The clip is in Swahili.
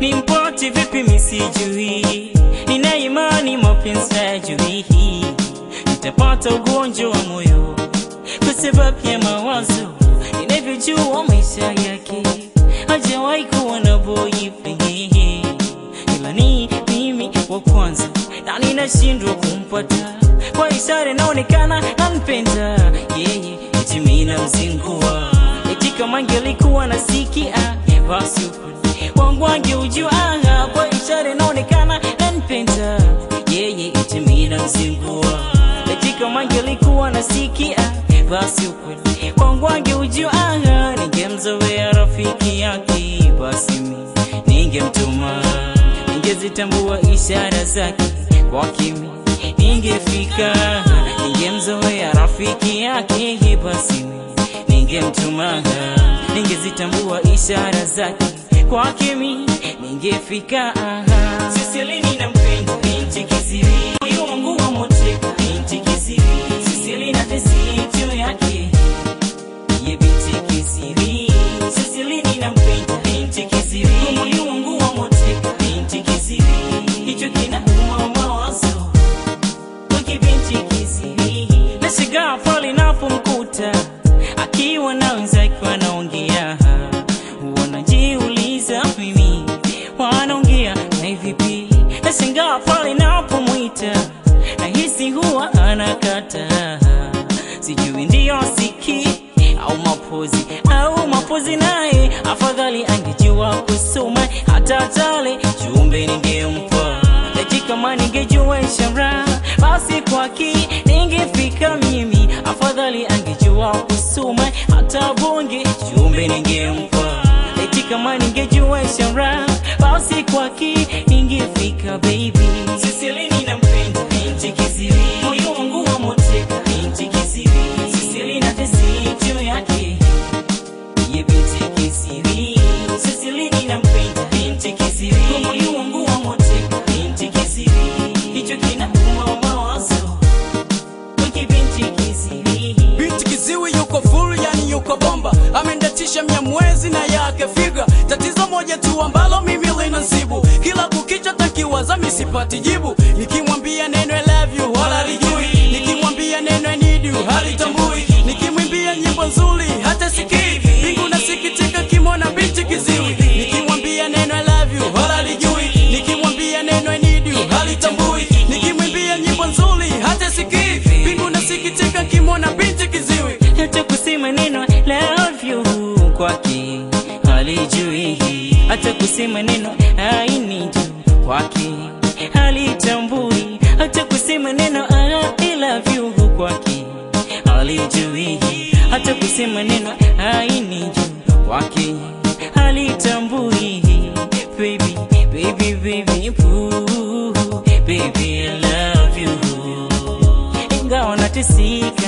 nimpate vipi misijui, nina imani mapenzi hajui, nitapata ugonjwa wa moyo kwa sababu ya mawazo, ninavyojua maisha yake hajawahi kuwa na boyfriend, ila ni mimi wa kwanza na ninashindwa kumpata kwa ishara inaonekana nampenda yeye, eti mimi namzingua, eti kama angelikuwa nasikia basi ukweli wangu angeujua, kwa ishara inaonekana nampenda yeye, eti mimi namzingua, eti kama angelikuwa nasikia basi ukweli wangu angeujua, ningemzoea rafiki yake, basi mimi ningemtuma, ningezitambua ishara zake kwa kimi ningefika, ningemzoea rafiki yake, basi mimi ningemtuma, ningezitambua ishara zake kwake mimi ningefika. Sisilini nampenda binti kisiri, moyo wangu wamoteka binti kisiri, Sisilina tesi juu yake ye binti kisiri, Sisilini nampenda binti kisiri, moyo wangu wamoteka binti kisiri, hicho kinauma mawazo wake binti kisiri, nashangaa pale napomkuta akiwa na wenzake wanaongea, wanajiuliza mimi wanaongea na vipi? Nashangaa pale napomwita nahisi huwa anakata, sijui ndiyo siki au mapozi au mapozi, naye afadhali angejua kusoma hata tale jumbe ningempa eti kama ningejua ishara basi kwaki ningefika mimi, afadhali angejua kusoma hata bonge jumbe ningempa eti kama ningejua ishara basi kwaki ningefika baby. Sisilini nampenda binti kisiri, moyo wangu wamoteka binti kisiri, Sisilina tesi juu yake ye binti kisiri, Sisilini nampenda binti kisiri, moyo wangu wamoteka binti kisiri, hicho kinauma mawazo wake binti kisiri. Binti kiziwi yuko full, yani yuko bomba, amendatisha mia mwezi na yake figa. Tatizo moja tu ambalo mimi linasibu, kila kukicha takiwaza misipati jibu. Nikimwambia neno I love you wala lijui, nikimwambia neno I need you halitambui, nikimwimbia nyimbo nzuri hata sikii. Mbingu nasikitika kimona binti kiziwi, nikimwambia neno I love you wala lijui, nikimwambia neno I need you halitambui, nikimwimbia nyimbo nzuri hata sikii. Mbingu nasikitika kimona binti kiziwi. hata kusema neno love you kwake halijui, hata kusema neno I need you kwake halitambui, hata kusema neno I love you kwake halijui, hata kusema neno I need you kwake halitambui. Baby, baby, baby, boo, baby, I love you ingawa natesika